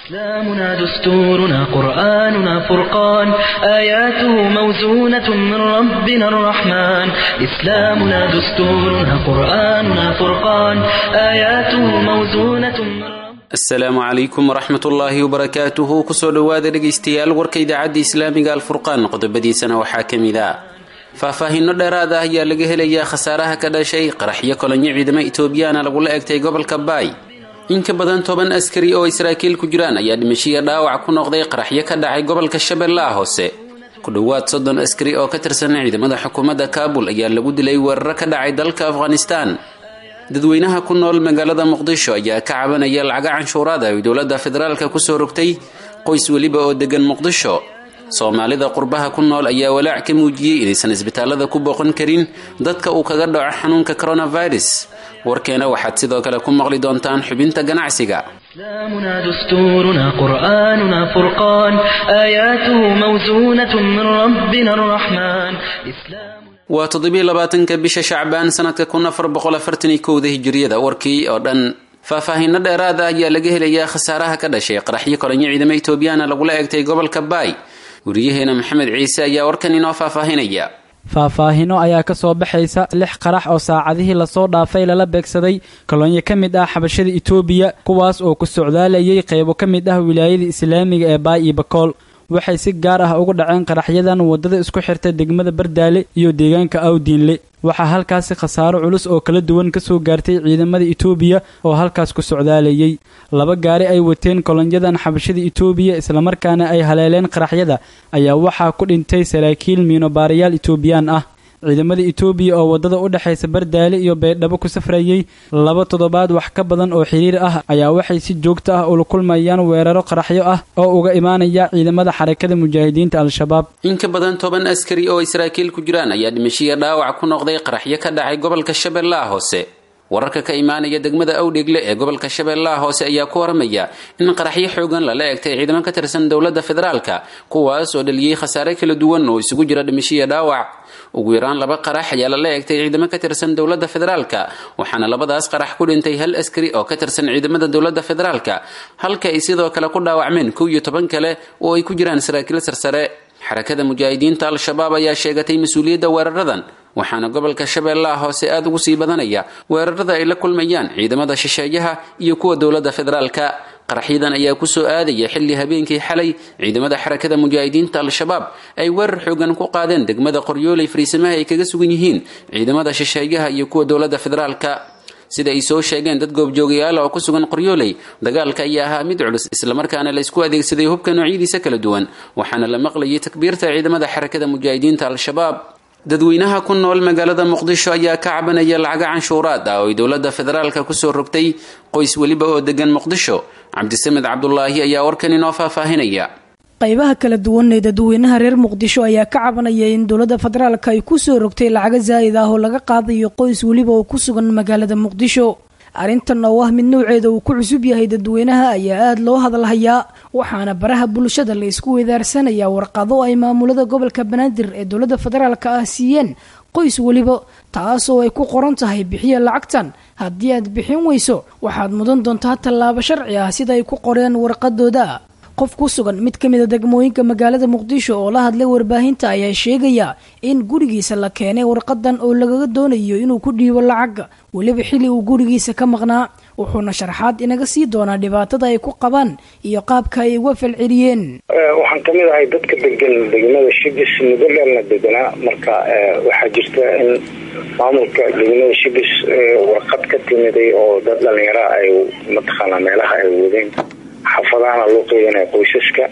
إسلامنا دستورنا قرآننا فرقان آياته موزونة من ربنا الرحمن إسلامنا دستورنا قرآننا فرقان آياته موزونة من ربنا asalaamu calaykum waraxmat ullaahi wabarakaatuhu kusoo dhowaada dhegaystayaal warka idaacadda islaamiga alfurqaan qodobadiisana waxaa ka mid ah faahfaahinno dheeraad ah ayaa laga helayaa khasaaraha ka dhashay qaraxyo kolonyo ciidamo etoobiyana lagula egtay gobolka baay in ka badan toban askari oo israa'iil ku jiraan ayaa dhimashiya dhaawac ku noqday qaraxyo ka dhacay gobolka shabeellaha hoose ku dhowaad soddon askari oo ka tirsan ciidamada xukuumadda kaabul ayaa lagu dilay weeraro ka dhacay dalka afghanistaan dadweynaha ku nool magaalada muqdisho ayaa ka cabanaya lacaga canshuuraad ay dowladda federaalka kusoo rogtay qoys weliba oo degan muqdisho soomaalida qurbaha ku nool ayaa walaac ka muujiyey inaysan isbitaalada ku booqan karin dadka uu kaga dhaco xanuunka coronavirus warkeena waxaad sidoo kale ku maqli doontaan xubinta ganacsiga إسلامنا دستورنا قرآننا فرقان آياته موزونة من ربنا الرحمن إسلام waa toddobiyo labaatanka bisha shacbaan sanadka kun afar boqol afartan iyo kowda hijiriyada warkii oo dhan faahfaahinno dheeraad ah ayaa laga helayaa khasaaraha ka dhashay qaraxyo kolonyo ciidamo etoobiyana lagula egtay gobolka baay wariyaheena maxamed ciise ayaa warkan inoo faahfaahinaya faahfaahino ayaa ka soo baxaysa lix qarax oo saacadihii lasoo dhaafay lala beegsaday kolonyo ka mid ah xabashada itoobiya kuwaas oo ku socdaalayay qaybo ka mid ah wilaayada islaamiga ee baay iyo bakool waxay si gaar ah ugu dhaceen qaraxyadan waddada isku xirta degmada bardaale iyo deegaanka awdiinle waxaa halkaasi khasaaro culus oo kala duwan ka soo gaartay ciidamada itoobiya oo halkaas ku socdaalayay laba gaari ay wateen kolonyadan xabashada itoobiya islamarkaana ay haleeleen qaraxyada ayaa waxaa ku dhintay saraakiil miinobaarayaal itoobiyaan ah ciidamada itoobiya oo waddada u dhexaysa bardaale iyo baydhabo ku safrayay laba toddobaad wax ka badan oo xiriir ah ayaa waxay si joogto ah ula kulmayaan weeraro qaraxyo ah oo uga imaanaya ciidamada xarakada mujaahidiinta al-shabaab in ka badan toban askari oo israa'iil ku jiraan ayaa dhimashiya dhaawac ku noqday qaraxyo ka dhacay gobolka shabeellaha hoose wararka ka imaanaya degmada awdhegle ee gobolka shabeellaha hoose ayaa ku waramaya in qaraxyo xoogan lala egtay ciidamo ka tirsan dowladda federaalka kuwaas oo dhaliyey khasaare kala duwan oo isugu jira dhimashiya dhaawac ugu yaraan laba qarax ayaa lala egtay ciidamo ka tirsan dowladda federaalka waxaana labadaas qarax ku dhintay hal askari oo ka tirsan ciidamada dowladda federaalka halka ay sidoo kale ku dhaawacmeen kow iyo toban kale oo ay ku jiraan saraakiil sarsare xarakada mujaahidiinta al-shabaab ayaa sheegatay mas-uuliyadda weeraradan waxaana gobolka shabeellaha hoose aada ugu sii badanaya weerarada ay la kulmayaan ciidamada shisheeyaha iyo kuwa dowladda federaalka qaraxyadan ayaa kusoo aadaya xilli habeenkii xalay ciidamada xarakada mujaahidiinta al-shabaab ay weerar xoogan ku qaadeen degmada qoryooley fariisamaha ay kaga sugan yihiin ciidamada shisheeyaha iyo kuwa dowladda federaalka sida ay soo sheegeen dad goobjoogayaala oo ku sugan qoryooley dagaalka ayaa ahaa mid culus islamarkaana la isku adeegsaday hubka noocyadiisa kala duwan waxaana la maqlayay takbiirta ciidamada xarakada mujaahidiinta al-shabaab dadweynaha ku nool magaalada muqdisho ayaa ka cabanaya lacaga canshuuraad ah oo ay dowladda federaalka kusoo rogtay qoys weliba oo degan muqdisho cabdisamed cabdulaahi ayaa warkan inoo faahfaahinaya qaybaha kala duwan ee dadweynaha reer muqdisho ayaa ka cabanaya in dowladda federaalka ay kusoo rogtay lacaga zaa'id ah oo laga qaadayo qoys weliba oo ku sugan magaalada muqdisho arrintan oo ah mid nouceeda uu ku cusub yahay dadweynaha ayaa aada loo hadalhayaa waxaana baraha bulshada la isku weydaarsanayaa warqado ay maamulada gobolka banaadir ee dowladda federaalka ah siiyeen qoys weliba taasoo ay ku qoran tahay bixiya lacagtan haddii aad bixin weyso waxaad mudan doontaa tallaabo sharci ah sida ay ku qoreen warqadooda qof ku sugan mid ka mid a degmooyinka magaalada muqdisho oo la hadlay warbaahinta ayaa sheegaya in gurigiisa la keenay warqadan oo lagaga doonayo inuu ku dhiibo lacag weliba xilli uu gurigiisa ka maqnaa wuxuuna sharaxaad inaga sii doonaa dhibaatada ay ku qabaan iyo qaabka ay uga falceliyeen waxaan kamid ahay dadka degan degmada shibis muddo dheerna deganaa marka waxaa jirta in maamulka degmada shibis warqad ka timiday oo dad dhalinyara ay mataqaanaa meelaha ay wadeen xafadahana loo qeydinaya qoysaska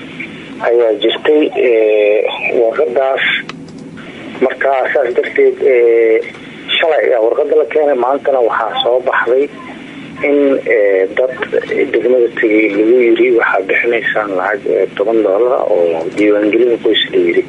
ayaa jirtay warqadaas marka saas darteed shalay ayaa warqada la keenay maantana waxaa soo baxday in dad degmada tegay lagu yiri waxaa bixinaysaan lacag toban doolar oo diiwaangelin qoys la yiri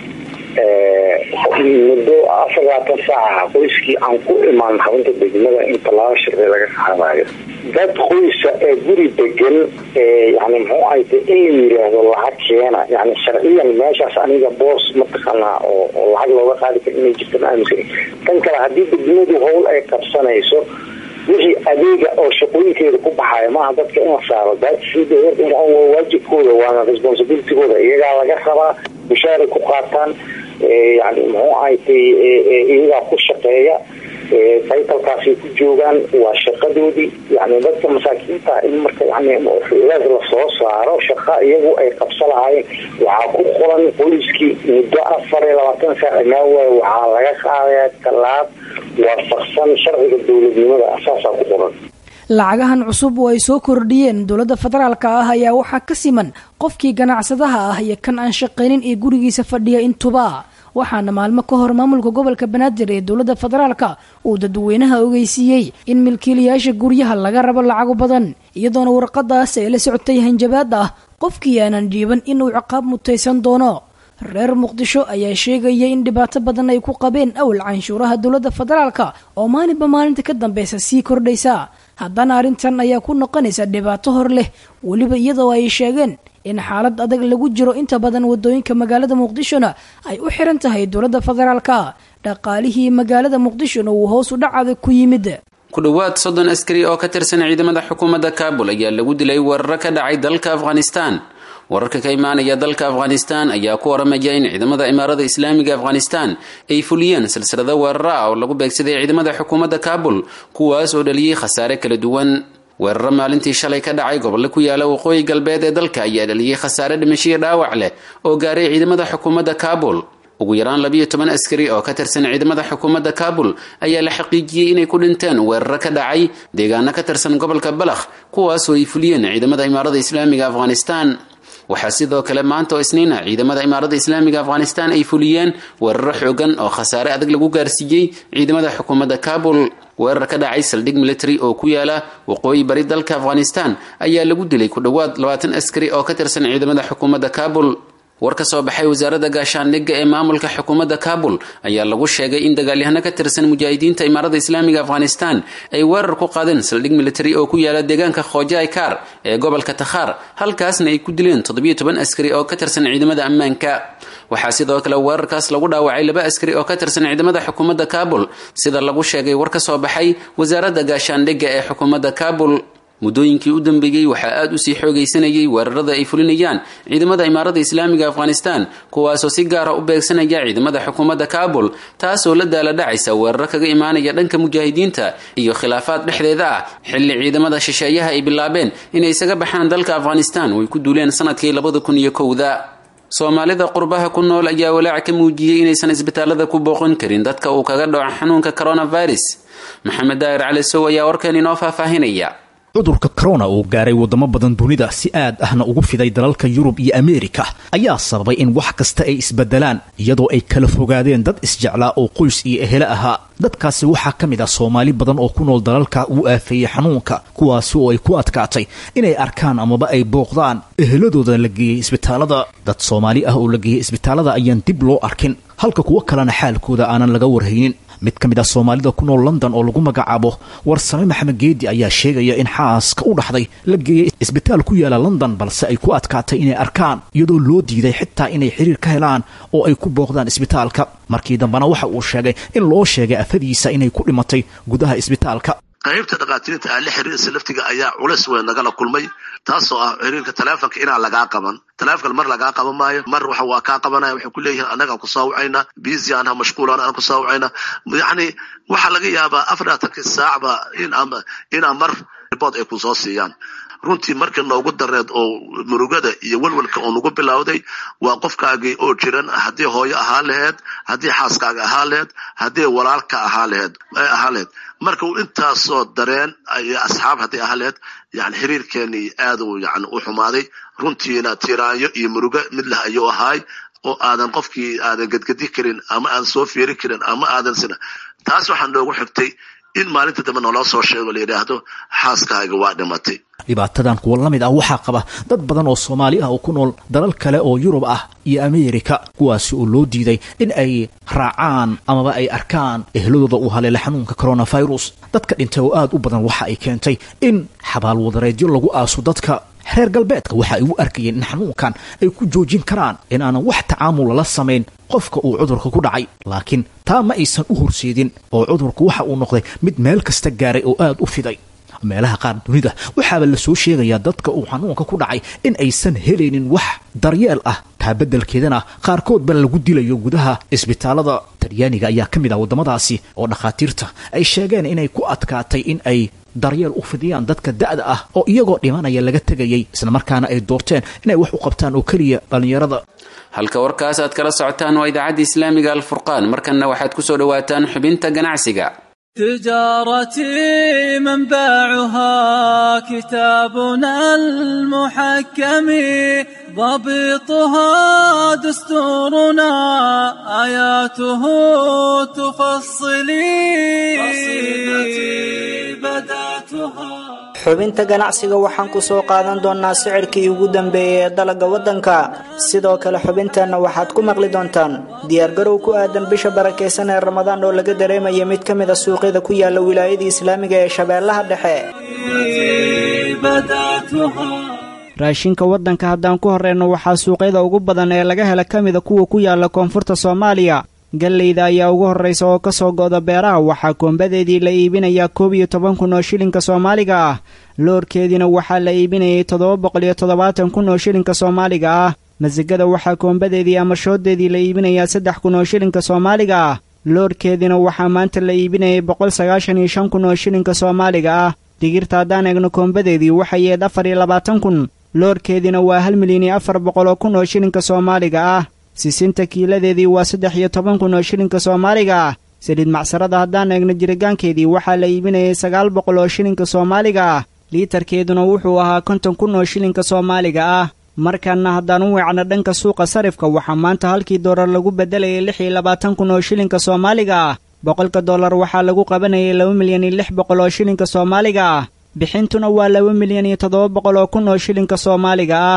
muddo afar labaatan saaca qoyskii aan ku imaan xarunta degmada in tallaabo sharci laga qaadayo dad qoysa ee guri degan yani muxuu ahayta in la yiraahdo lacag keena yani sharciyan meeshaas aniga boos mataqaanaa oo lacag looga qaadi kara inay jirta ma aaminsan tan kale haddii degmadu howl ay qabsanayso wixii adeega oo shaqooyinkeeda ku baxaya maaha dadka in la saaro waajibkooda waana responsibilitygooda iyagaa laga rabaa bushaaray ku qaataan yani muxuu ahatay iyagaa ku shaqeeya taytalkaasay ku joogaan waa shaqadoodii yani dadka masaakiinta in marka yani lees lasoo saaro shaqa iyagu ay qabsa lahaayeen waxaa ku qoran qoyskii muddo afar iyo labaatan saac imaa waay waxaa laga qaadayaa tallaab waafaqsan sharciga dowladnimada asaasaa ku qoran lacagahan cusub oo ay soo kordhiyeen dowladda federaalka ah ayaa waxaa ka siman qofkii ganacsadaha ah iyo kan aan shaqaynin ee gurigiisa fadhiya intuba waxaana maalmo ka hor maamulka gobolka banaadir ee dowladda federaalka uu dadweynaha ogeysiiyey in milkiilayaasha guryaha laga rabo lacago badan iyadoona warqadaas ay la socotay hanjabaad ah qofkii aanan dhiiban inuu ciqaab mutaysan doono reer muqdisho ayaa sheegaya in dhibaato badan ay ku qabeen awal canshuuraha dowladda federaalka oo maalinba maalinta ka dambeysa sii kordhaysa haddana arrintan ayaa ku noqonaysa dhibaato hor leh weliba iyadoo ay sheegeen in xaalad adag lagu jiro inta badan wadooyinka magaalada muqdishona ay u xiran tahay dowladda federaalka dhaqaalihii magaalada muqdishona uu hoos u dhac adag ku yimid ku dhowaad soddon askari oo ka tirsan ciidamada xukuumadda kaabul ayaa lagu dilay weeraro ka dhacay dalka afghanistan wararka ka imaanaya dalka afghanistan ayaa ku waramaya in ciidamada imaarada islaamiga afghanistan ay fuliyeen silsilado weeraro ah oo lagu beegsaday ciidamada xukuumadda kaabul kuwaas oo dhaliyey khasaare kala duwan weeraro maalintii shalay ka dhacay gobolle ku yaala waqooyi galbeed ee dalka ayaa dhaliyey khasaare dhimashiyo dhaawac leh oo gaaray ciidamada xukuumadda kaabul ugu yaraan labiyo toban askari oo ka tirsan ciidamada xukuumadda kaabul ayaa la xaqiijiyey inay ku dhinteen weeraro ka dhacay deegaano ka tirsan gobolka balakh kuwaasoo ay fuliyeen ciidamada imaarada islaamiga afghanistan waxaa sidoo kale maanta oo isniina ciidamada imaarada islaamiga afghanistan ay fuliyeen weeraro xoogan oo khasaare adag lagu gaarsiiyey ciidamada xukuumadda kaabul weerar ka dhacay saldhig military oo ku yaala waqooyi bari dalka afghanistan ayaa lagu dilay ku dhowaad labaatan askari oo ka tirsan ciidamada xukuumadda kaabul war ka soo baxay wasaaradda gaashaandhigga ee maamulka xukuumadda kaabul ayaa lagu sheegay in dagaalyahano ka tirsan mujaahidiinta imaarada islaamiga afghanistan ay weerar ku qaadeen saldhig military oo ku yaala deegaanka khojai kar ee gobolka takhaar halkaasna ay ku dileen toddobiyo toban askari oo ka tirsan ciidamada ammaanka waxaa sidoo kale weerarkaas lagu dhaawacay laba askari oo ka tirsan ciidamada xukuumadda kaabul sida lagu sheegay war ka soo baxay wasaaradda gaashaandhigga ee xukuumadda kaabul muddooyinkii u dambeeyey waxaa aada usii xoogaysanayay weerarada ay fulinayaan ciidamada imaarada islaamiga afghanistan kuwaasoo si gaara u beegsanaya ciidamada xukuumadda kaabul taasoo la daala dhacaysa weeraro kaga imaanaya dhanka mujaahidiinta iyo khilaafaad dhexdeeda ah xilli ciidamada shisheeyaha ay bilaabeen inay isaga baxaan dalka afghanistan oo ay ku duuleen sanadkii labada kun iyo kowda soomaalida qurbaha ku nool ayaa walaac ka muujiyey inaysan isbitaalada ku booqan karin dadka uu kaga dhaco xanuunka coronavirus maxamed daahir cali sow ayaa warkan inoo faahfaahinaya cudurka corona uu gaaray wadamo badan dunida si aad ahna ugu fiday dalalka yurub iyo ameerika ayaa sababay in wax kasta ay isbedelaan iyadoo ay kala fogaadeen dad isjeclaa oo qoys iyo ehele ahaa dadkaasi waxaa ka mid ah soomaali badan oo ku nool dalalka uu aafeeyey xanuunka kuwaasi oo ay ku adkaatay inay arkaan amaba ay booqdaan eheladooda la geeyey isbitaalada dad soomaali ah oo la geeyey isbitaalada ayaan dib loo arkin halka kuwo kalena xaalkooda aanan laga warhaynin mid ka mid ah soomaalida ku nool london oo lagu magacaabo warsame maxamed geedi ayaa sheegaya in xaaska u dhaxday la geeyey isbitaal ku yaala london balse ay ku adkaatay inay arkaan iyadoo loo diiday xitaa inay xiriir ka helaan oo ay ku booqdaan isbitaalka markii dambena waxa uu sheegay in loo sheegay afadiisa inay ku dhimatay gudaha isbitaalka qaybta dhakhaatiirta aan la xiriirisa laftiga ayaa culays weyn nagala kulmay taasoo ah xiriirka taleefonka inaan lagaa qaban taleefon mar lagaa qaban maayo mar waxa waa kaa qabanaya waxay ku leeyihiin annagaan kusoo wacayna busy anha mashquulan aan kusoo wacayna yacni waxaa laga yaabaa afarlaaatankii saacba in inaa mar ribood ay kusoo siiyaan runtii markii noogu dareed oo murugada iyo welwelka oo nagu bilowday waa qofkaagii oo jiran haddii hooyo ahaa laheed haddii xaaskaaga ahaa laheed haddii walaalka ahaa laheed ahaa laheed marka uu intaasoo dareen iyo asxaab haddii ahaa laheed yani xiriirkeenii aad uu yani u xumaaday runtiina tiraanyo iyo murugo mid lah ayuu ahaay oo aadan qofkii aadan gedgedi karin ama aadan soo fiiri karin ama aadan sina taas waxaa noogu xigtay in maalinta dambe naloo soo sheego la yidhaahdo xaaskaaga waa dhimatay dhibaatadan kuwa la mid ah waxaa qaba dad badan oo soomaali ah oo ku nool dalal kale oo yurub ah iyo ameerika kuwaasi oo loo diiday in ay raacaan amaba ay arkaan ehladooda uu haleela xanuunka coronavirus dadka dhintay oo aad u badan waxa ay keentay in xabaalwadareedyo lagu aaso dadka reer galbeedka waxa ay u arkayeen in xanuunkan ay ku joojin karaan in aanan wax tacaamul lala samayn qofka uu cudurka ku dhacay laakiin taa ma aysan u horseedin oo cudurku waxa uu noqday mid meel kasta gaaray oo aad u fiday meelaha qaar dunida waxaaba la soo sheegayaa dadka uu xanuunka ku dhacay in aysan helaynin wax daryeel ah taa beddelkeedana qaarkoodba lagu dilayo gudaha isbitaalada talyaaniga ayaa ka mid ah waddamadaasi oo dhakhaatiirta ay sheegeen inay ku adkaatay in ay daryeel u fidiyaan dadka da'da ah oo iyagoo dhimanaya laga tegayay islamarkaana ay doorteen inay wax u qabtaan oo keliya dhallinyarada halka warkaas aad kala socotaan waa idaacadda islaamiga alfurqaan markanna waxaad ku soo dhowaataan xubinta ganacsiga تجارتي منبعها كتابنا المحكم ضبطها دستورنا آياته تفصلي قصيدتي بدأتها xubinta ganacsiga waxaan ku soo qaadan doonnaa sicirkii ugu dambeeyey ee dalagga waddanka sidoo kale xubinteenna waxaad ku maqli doontaan diyaargarow ku aadan bisha barakaysan ee ramadaan oo laga dareemaya mid ka mid a suuqyada ku yaala wilaayada islaamiga ee shabeellaha dhexe raashinka waddanka haddaan ku horreyno waxaa suuqyada ugu badan ee laga hela ka mida kuwa ku yaala koonfurta soomaaliya galleyda ayaa ugu horraysa oo ka soo go'da beeraha waxaa koombadeedii la iibinayaa koob iyo toban kun oo shilinka soomaaliga ah loorkeediina waxaa la iibinayay toddoba boqol iyo toddobaatan kun oo shilinka soomaaliga ah masigada waxaa koombadeedii ama shooddeedii la iibinayaa saddex kun oo shilinka soomaaliga ah loorkeediina waxaa maanta la iibinayay boqol sagaashan iyo shan kun oo shilinka soomaaliga ah digirta haddaan eegno koombadeedii waxay yeed afar iyo labaatan kun loorkeediina waa hal milyan iyo afar boqol oo kun oo shilinka soomaaliga ah sisinta kiiladeedii waa saddex iyo toban kun oo shilinka soomaaliga ah saliid macsarada haddaan eegno jiritaankeedii waxaa la iibinayay sagaal boqol oo shilinka soomaaliga ah liitarkeeduna wuxuu ahaa konton kun oo shilinka soomaaliga ah markaana haddaan u weecno dhanka suuqa sarifka waxaa maanta halkii doolar lagu beddelayay lix iyo labaatan kun oo shilinka soomaaliga ah boqolka dollar waxaa lagu qabanayay laba milyan iyo lix boqol oo shilinka soomaaliga ah bixintuna waa laba milyan iyo toddoba boqol oo kun oo shilinka soomaaliga ah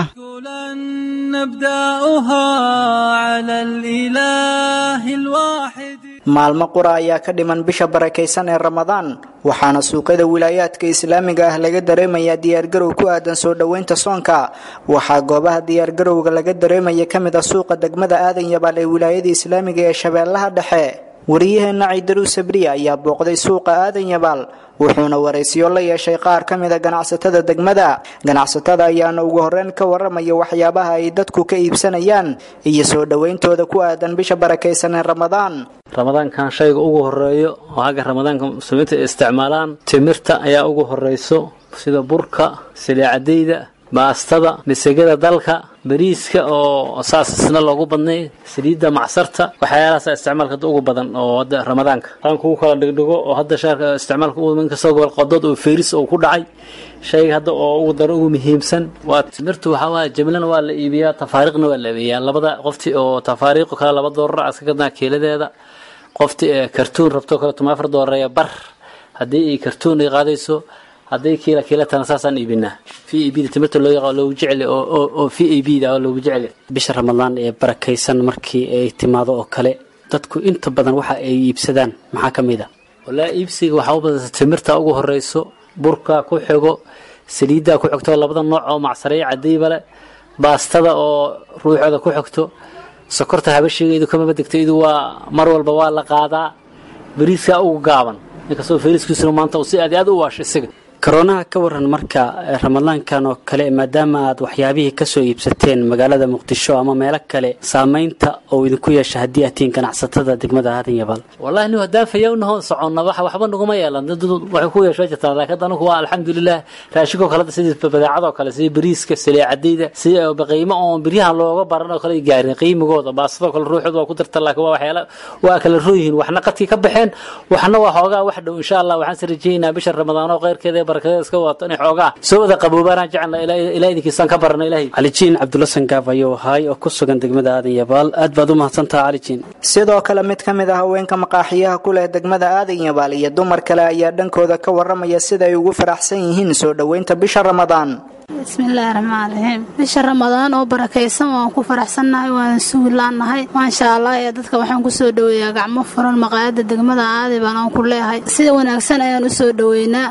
maalmo qura ayaa ka dhiman bisha barakaysan ee ramadaan waxaana suuqyada wilaayaadka islaamiga ah laga dareemayaa diyaargarow ku aadan soo dhoweynta soonka waxaa goobaha diyaargarowga laga dareemaya ka mid a suuqa degmada aadan yabaal ee wilaayada islaamiga ee shabeellaha dhexe wariyaheenna ciidaruw sabriya ayaa booqday suuqa aadan yabaal wuxuuna waraysiyo la yeeshay qaar ka mida ganacsatada degmada ganacsatada ayaana ugu horreyn ka warramaya waxyaabaha ay dadku ka iibsanayaan iyo soo dhowayntooda ku aadan bisha barakaysan ee ramadaan ramadaankan shayga ugu horeeyo oo hagga ramadaanka muslimiinta ay isticmaalaan timirta ayaa ugu horeyso sida burka siliicadeyda baastada misagada dalka bariiska oo saas isna loogu badnay saliidda macsarta waxyaalahaasa isticmaalka hadda ugu badan oo hadda ramadaanka qaanku u kala dhigdhigo oo hadda shaarka isticmaalka ugu inkastoo gobol qodood oo feeris oo ku dhacay shayga hadda oo ugu daro ugu muhiimsan waa timirtu waxaa waaye jimlana waa la iibiyaa tafaariiqna waa la iibiyaa labada qofti oo tafaariiqo kale laba doorar aska gadnaa kiiladeeda qofti ee kartuun rabto kale tuma afar doorar bar haddii ay kartuun ay qaadayso hadday kiila kiilatana saasaan iibinaa v a b da timirta loo yaqaan loogu jecel oo v a b da loogu jecel bisha ramadaan ee barakaysan markii ay timaado oo kale dadku inta badan waxa ay iibsadaan maxaa ka mid a walaa iibsiga waxaa u badanta timirta ugu horeyso burka ku xigo saliiddaa ku xigto labada nooc oo macsareeyo cadayba le baastada oo ruuxooda ku xigto sokorta habashigeedu kamaba degto idu waa mar walba waa la qaadaa bariiskaa ugu gaaban inkastoo feeriskiisuna maanta uu si aad aad u waasho isaga koroonaha ka waran marka ramadaankan oo kale maadaama aad waxyaabihii kasoo iibsateen magaalada muqdisho ama meelo kale saamaynta oo idinku yeesha haddii aad tihiin ganacsatada degmada aadan yabaal wallahi nin haddaan fayawnahoo soconna wax waxba naguma yeelan dad waxay ku yeesho jirtaa laakiin anigu waa alxamdulilah raashinkoo kale sidii badeecadoo kale sidii bariiska saliicadayda sidii qiimo oon biryahan looga baran oo kale gaarin qiimigooda baasadoo kale ruuxooda waa ku darta laakiin waa waxyaala waa kala rooyihiin waxna qadkii ka baxeen waxna waa xoogaa wax dhow insha allah waxaan si rajeynaa bisha ramadaan oo khayrkeeda barakadeeda iska wadato inay xoogaa soo wada qaboobaanaan jecelna ilaa idinkiisaan ka barana ilaahay calijiin cabdulla sangaab ayuu ahaay oo ku sugan degmada aadan yabaal aad baad u mahadsantaha calijiin sidoo kale mid ka mid ah haweenka maqaaxiyaha ku leh degmada aadan yabaal iyo dumar kale ayaa dhankooda ka warramaya sida ay ugu faraxsan yihiin soo dhoweynta bisha ramadaan bismillaahi raxmaan raxiim bisha ramadaan oo barakaysan waan ku faraxsannahay waan sugi laannahay maasha allah ee dadka waxaan kusoo dhoweeyaa gacmo furan maqaayada degmada aadi baan aan ku leehay sida wanaagsan ayaan u soo dhoweynaa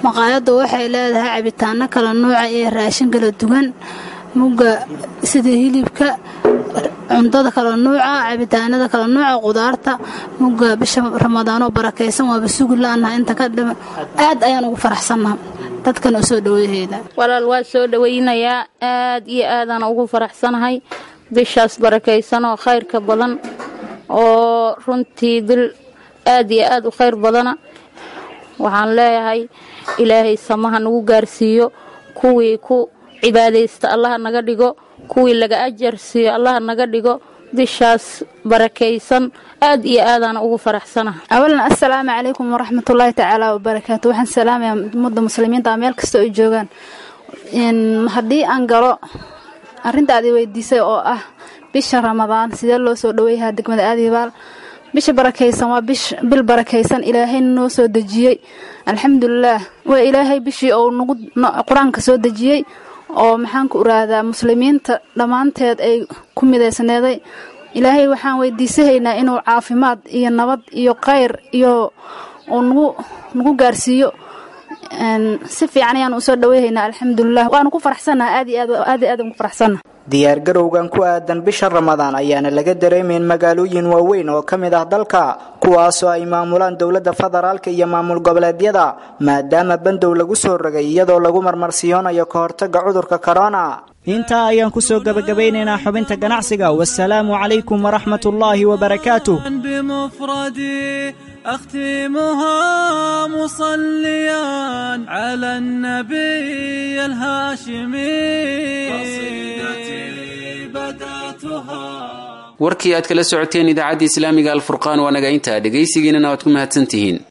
maqaayaddu waxay leedahay cabitaano kala nuuca iyo raashin kala duwan mugga sida hilibka cuntada kala nuuca cabitaanada kala nuuca qudaarta mugga bisha ramadaanoo barakaysan waaba sugi la-naha inta ka dhima aad ayaan ugu faraxsannaha dadkan u soo dhaweeyahayda walaal waa soo dhawaynayaa aad iyo aadaan ugu faraxsanahay bishaas barakaysan oo khayrka badan oo runtii bil aad iyo aad u khayr badana waxaan leeyahay ilaahay samaha nagu gaarsiiyo kuwii ku cibaadaysta allaha naga dhigo kuwii laga ajar siiyo allaha naga dhigo bishaas barakaysan aad iyo aadaan ugu faraxsanaha awalan assalaamu calaykum waraxmatullaahi tacaala wabarakaatu waxaan salaamayaa ummadda muslimiinta meel kasta ay joogaan haddii aan galo arrinta aad i weydiisay oo ah bisha ramadaan sidee loo soo dhaweeyahaa degmada aadibaal bisha barakaysan waa bil barakaysan ilaahayna noo soo dejiyey alxamdulilaah waa ilaahay bishii ou nagu qur-aanka soo dejiyey oo maxaanku iraadaa muslimiinta dhammaanteed ay ku midaysneeday ilaahay waxaan weydiisahaynaa inuu caafimaad iyo nabad iyo khayr iyo uu nagu nagu gaarsiiyo si fiican ayaan usoo dhaweyhaynaa alxamdulilah waanu ku faraxsannaha aad iyo aad aad iyo aad ugu faraxsannaha diyaargarowgan ku aadan bisha ramadaan ayaana laga dareemayn magaalooyin waaweyn oo ka mid ah dalka kuwaasoo ay maamulaan dowladda federaalka iyo maamul goboleedyada maadaama bandow lagu soo rogay iyadoo lagu marmarsiyoonayo ka hortagga cudurka korona intaa ayaan kusoo gabagabaynaynaa xubinta ganacsiga wasalaamu calaykum waraxmat ullaahi wabarakaatuh بمفردي أختمها مصليا على النبي الهاشمي قصيدتي بدأتها warkii aad kala socoteen idaacadda islaamiga alfurqaan waa naga intaa dhegaysigiinana waad ku mahadsantihiin